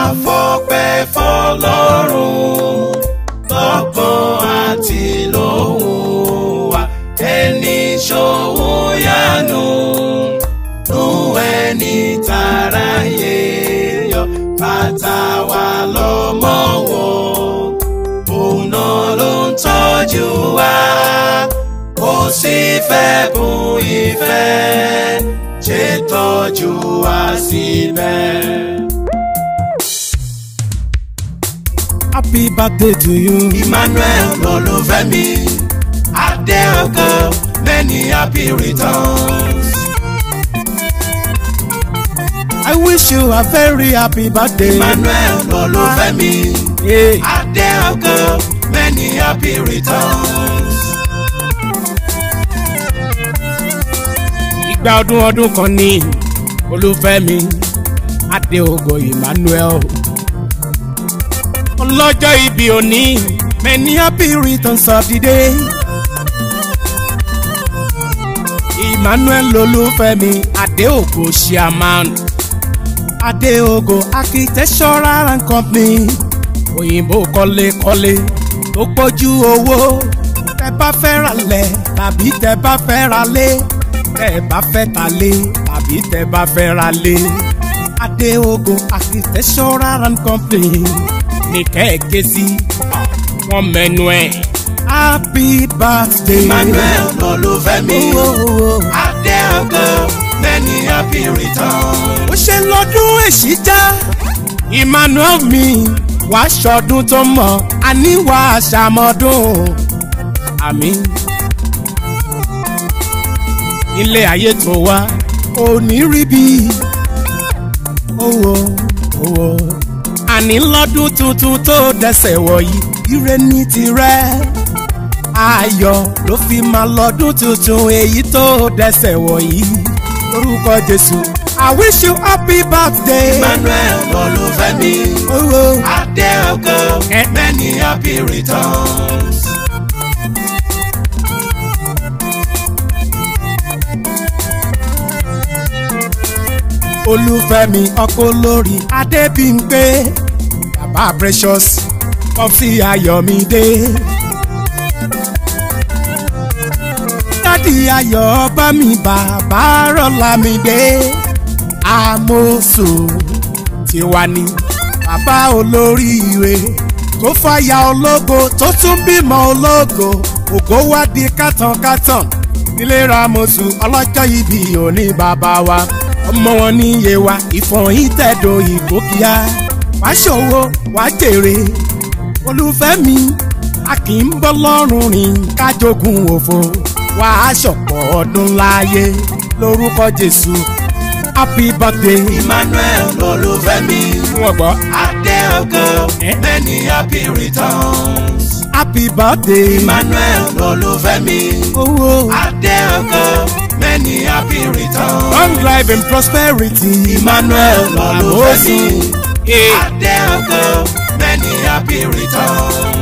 fọpẹ́ fọlọ́run lọ́kàn àti lóhùn wa ẹni ṣòwò yánu nú ẹni tàráyé yọ bàtà wa lọ́mọ wọ̀ òun náà ló ń tọ́jú wa kò sí fẹ́ bùn ìfẹ́ ṣètọ́jú wa síbẹ̀. happy birthday to you. Emmanuel Olúfẹ́mi Adéọkọ many happy returns. I wish you a very happy birthday. Emmanuel Olúfẹ́mi Yeah. Adéọkọ many happy returns. ìgbà ọdún ọdún kan ní olúfẹ́mi adéogo emmanuel ọlọ́jọ́ ìbí òní many happy returns of the day emmanuel olúfẹ́mi adéogo chairman adéogo architectural and company òyìnbó kọ́lékọ́lé tó pọ̀jù owó tẹ bá fẹ́ ra lẹ̀ tàbí tẹ bá fẹ́ ra lé tẹ bá fẹ́ ta lé tàbí tẹ bá fẹ́ ra lé adéogo architectural and company ní kẹ́ẹ̀kẹ́ sí wọ́n mẹ́nu ẹ̀ happy birthday Emmanuel Olúfẹ́mi Oh, oh, oh. Adéọkọ many happy returns. ó ṣe lọ́dún èṣí já emmanuel mi wá ṣọdún tó mọ̀ àní wá ṣàmọ́dún àmì ilé ayé tó wá ò ní rí bí owó owó àní lọ́dún tuntun tó dẹsẹ̀ wọ̀nyí ire ní tirẹ̀ ayọ̀ ló fi máa lọ́dún tuntun èyí tó dẹsẹ̀ wọ̀nyí lórúkọ jésù i wish you happy birthday. Emmanuel Olúfẹ́mi Oh, oh. Adéọkọ Eh. many happy returns. olúfẹ́mi ọkọ lórí adébímpé bàbá precious popsi ayọ̀mídé dádì ayọ̀ bá mi bàbá rọ́lámídé àmọ́sù tiwa ni bàbá olóríire tó fàyà ológo tó tún bímọ ológo ògo wá di kátànkátàn nílé ramosu ọlọ́jọ́ ibi òní bàbá wa ọmọ wọn ní iye wa ìfọ̀yín tẹ̀dọ̀ ìgbókíá wàá ṣòwò wàá jèrè olùfẹ́mi a kì í bọ́ lọ́rùn rìn kájogún òfo wàá ṣọ̀pọ̀ ọdún láàyè lórúkọ jésù happy birthday Emmanuel Olúfẹ́mi wọ́n gbọ́ Adéọkọ Eh. many happy returns. happy birthday Emmanuel Olúfẹ́mi owó Adéọkọ many happy returns. long life and prosperity Emmanuel Olúfẹ́mi Yeah. Adéọkọ many happy returns.